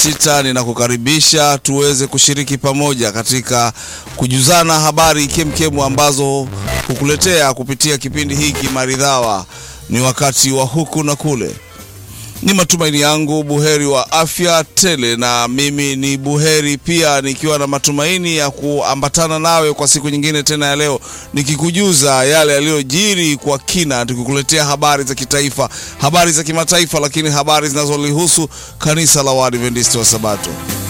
sita. Ninakukaribisha tuweze kushiriki pamoja katika kujuzana habari kemkemu ambazo hukuletea kupitia kipindi hiki maridhawa. Ni wakati wa huku na kule. Ni matumaini yangu buheri wa afya tele, na mimi ni buheri pia, nikiwa na matumaini ya kuambatana nawe kwa siku nyingine tena ya leo, nikikujuza yale yaliyojiri kwa kina, tukikuletea habari za kitaifa, habari za kimataifa, lakini habari zinazolihusu kanisa la Waadventista wa Sabato.